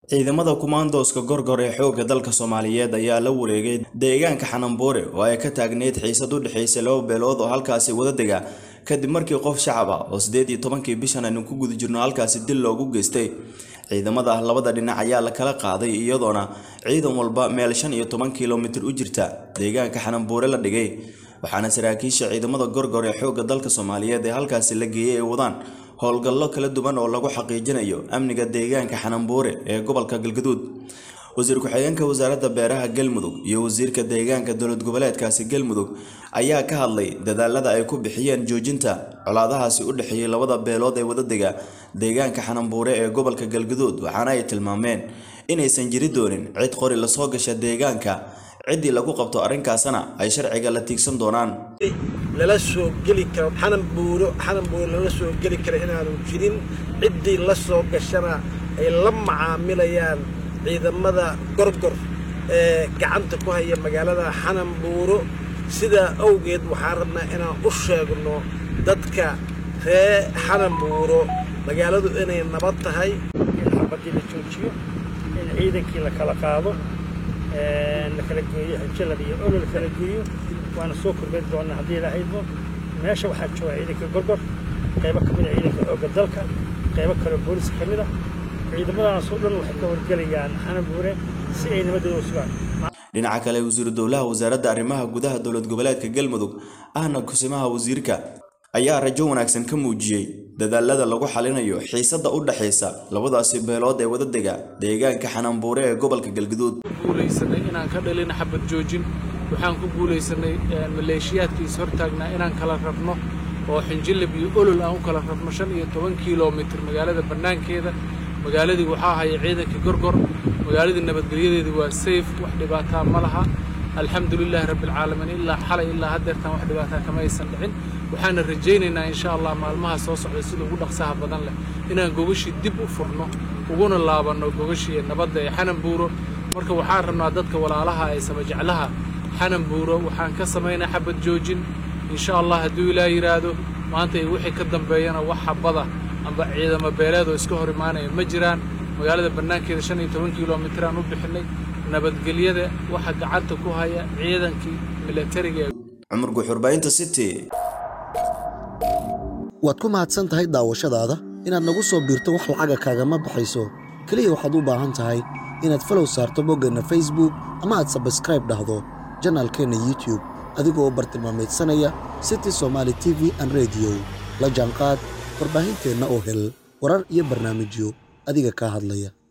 ciidamada kumaandooska gorgor ee xoogga dalka soomaaliyeed ayaa la wareegay deegaanka xananbuure oo ay ka taagneyd xiisad u dhexaysay laba beelood oo halkaasi wada dega kadib markii qof shacab ah oo siddeed iyo tobankii bishan aynu ku guda jirno halkaasi dil loogu geystay ciidamada labada dhinac ayaa la kala qaaday iyadoona ciidan walba meel shan iyo toban kilomitir u jirta deegaanka xananbuure la dhigay waxaana saraakiisha ciidamada gorgor ee xoogga dalka soomaaliyeed ee halkaasi la geeyey ay wadaan howlgallo kala duwan oo lagu xaqiijinayo amniga deegaanka xananbuure ee gobolka galgaduud wasiir ku-xigeenka wasaaradda beeraha galmudug iyo wasiirka deegaanka dowlad goboleedkaasi galmudug ayaa ka hadlay dadaalada ay ku bixiyeen joojinta colaadahaasi u dhexeeyey labada beelood ee wadadega deegaanka xananbuure ee gobolka galgaduud waxaana ay tilmaameen inaysan jiri doonin cid qori lasoo gasha deegaanka ciddii lagu qabto arrinkaasna ay sharciga la tiigsan doonaan lala soo geli karo xanan buuro xanan buuro lala soo geli karo inaanu jirin ciddii la soo gashana ay la macaamilayaan ciidamada gorgor ee gacanta ku haya magaalada xanan buuro sidaa awgeed waxaan rabnaa inaan u sheegno dadka ree xanan buuro magaaladu inay nabad tahay in xabadii la joojiyo in ciidankii la kala qaado la kala geeyo jalab iyo olol la kala geeyo waana soo korbeed doonaa haddii la haydmo meesha waxaa jooga ciidanka gorgor qaybo ka mid a ciidanka xoogga dalka qaybo kaleo booliska ka mid ah ciidamadaas oo dhan waxay ka horgelayaan xanabuure si ay nabadooda u sugaan dhinaca kale wasiiru dowlaha wasaaradda arrimaha gudaha dowlad goboleedka galmudug ahna kusimaha wasiirka ayaa rajo wanaagsan ka muujiyey dadaalada lagu xalinayo xiisadda u dhexaysa labadaasi beelood ee wadadega deegaanka xananbuure ee gobolka galgaduud guulaysanay inaan ka dhalin xabad joojin waxaan ku guulaysanay maleeshiyaadkiis hortaagnaa inaan kala rabno oo xinjilab iyo olol aan u kala rabno shan iyo toban kilomitir magaalada bannaankeeda magaaladii waxaa haya ciidankii gorgor magaaladii nabadgelyadeedii waa sayf wax dhibaataa ma laha alxamdulilaahi rabbialcaalamiin ilaa xalay ilaa haddeertan wax dhibaataa kama aysan dhicin waxaana rajaynaynaa insha allah maalmaha soo socda sida ugu dhaqsaha badan leh inaan gogashii dib u furno uguna laabanno gogashii nabadda ee xanan buuro marka waxaan rabnaa dadka walaalaha ee samajeclaha xanan buuro waxaan ka samaynaa xabad joojin insha allah hadduu ilaa yidhaahdo maanta iyo wixii ka dambeeyana wax xabada amba ciidamo beeleed oo iska hor imaanaya ma jiraan magaalada bannaankeeda shan iyo toban kilomitir aan u bixinay nabadgelyada waxa gacanta ku haya ciidankii milatariga ee cumar guuxurbaynta city waad ku mahadsan tahay daawashadaada inaad nagu soo biirto wax lacaga kaagama baxayso keliya waxaad u baahan tahay inaad falow saarto boggeenna facebook ama aad sabskraib dhahdo janaalkeenna youtube adigoo bartilmaamaydsanaya city somaali t v an rediyo la jaanqaad warbaahinteenna oo hel warar iyo barnaamijyo adiga kaa hadlaya